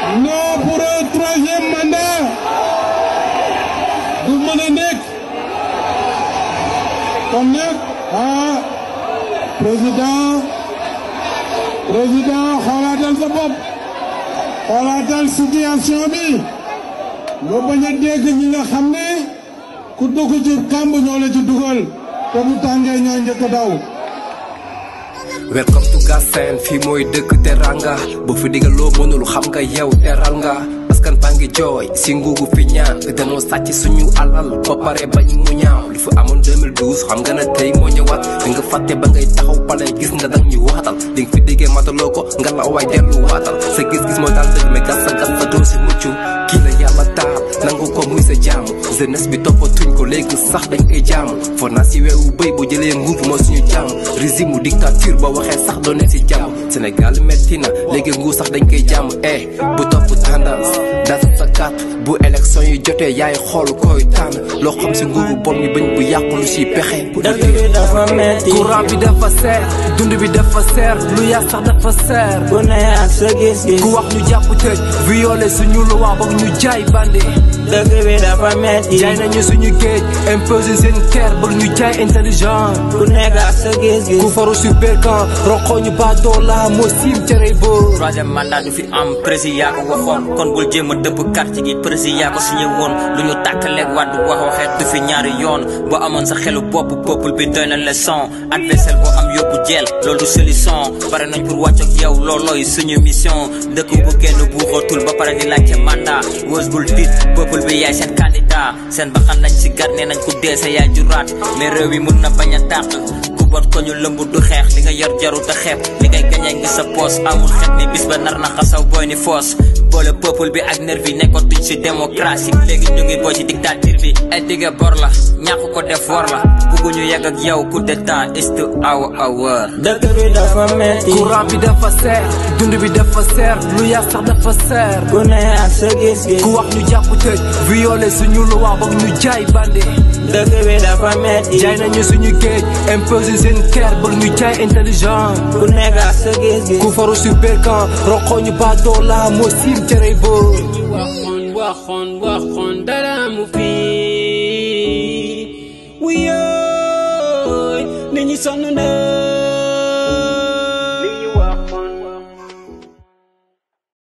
non pour un troisième mandat du mën a nekk kon nag ah président président xoolaatal sa bopp xoolaatal situation bi nga bañ a dégg ñi nga xam ne ku dugg ci kàmb ñoo la ci dugal te bu tàngee ñoo njëkk a daw. welcome to Galsen fii mooy dëkk teranga bu fi digal loo mënul xam nga yow teral nga askan baa ngi jooy si nguugu fi ñaan te danoo sàcc suñu alal ba pare bañ mu ñaaw li fi amoon 2012 xam nga ne tey moo ñëwaat di nga fàtte ba ngay taxaw pale gis nga dang ñu waatal di nga fi déggee mataloo ko nga la waay dellu waatal sa gis-gis moo daal dëgg mais gas sa gas sa doo si mucc kii la yàlla taal nangu ko muy sa jaamu jeunesse bi toppatuñ ko léegi sax dañ koy jaamu for naa si weewu bëy bu jëlee nguur bi moo suñu jaamu régime mu dictature ba waxee sax doone si jàmm Sénégal metti na léegi nguur sax dañ koy jaamu eh bu topp tendance dasa sa carte bu élection yi jotee yaay xool koy tànn loo xam si nguuru bon mi bañ bu yàqu lu si pexe dëkk bi dafa metti courant bi dafa seer dund bi dafa seer lu yaa sax dafa seer ku ne ak sa gis-gis ku wax ñu jàpp tëj violé suñu loi ba ñu jaay bandi dëkk bi dafa metti jaay nañu suñu géej imposé seen kër ba ñu jaay intelligent ku nekk ak sa gis-gis ku faru si berkan roxoo ñu baatoo la moo siim cere boo troisième mandat du fi am président yaa ko waxoon kon bul jéem a dëpp quartier gi président yaa ko signé woon lu ñu tàkkaleeg wàddu wax waxeet du fi ñaari yoon boo amoon sa xelu bopp peuple bi doy na leçon adversaire boo am yóbbu jeel loolu du solution pare nañ pour wàcc ak yow loolooy suñu mission dëkk bu kenn buuxatul ba pare di laajte mandat wës bul tiit peuple bi yaay seen candidat seen baxan nañ si gar nee nañ ku dee sa yaay juraat mais réew yi mun na bañ a tàq ku bot ko ñu lëmb du xeex li nga yor jaru te xeeb li ngay gañee ngi sa poos amul xet ni bis ba nar na xasaw booy ni foos boole peuple bi ak nervi nekkatuñ si démocratie léegi ñu ngi booy ci dictature bi ay digga bor la ñàkk ko def war la bugguñu yegg ak yow coup d'état is to our hour dëkk bi dafa metti courant bi dafa seer dund bi dafa seer lu yaa sax dafa seer ku ne ak sa gis-gis ku wax ñu jàpp tëj violé suñu loi ba ñu jaay bandi dëkk bi dafa metti jaay nañu suñu géej imposé seen kër ba ñu jaay intelligent ku nekk ak sa gis-gis ku faru si berkan roxoo ñu baatoo la moo siim cere boo waxoon waxoon waxoon dara mu fii wuyooy nit ñi sonn na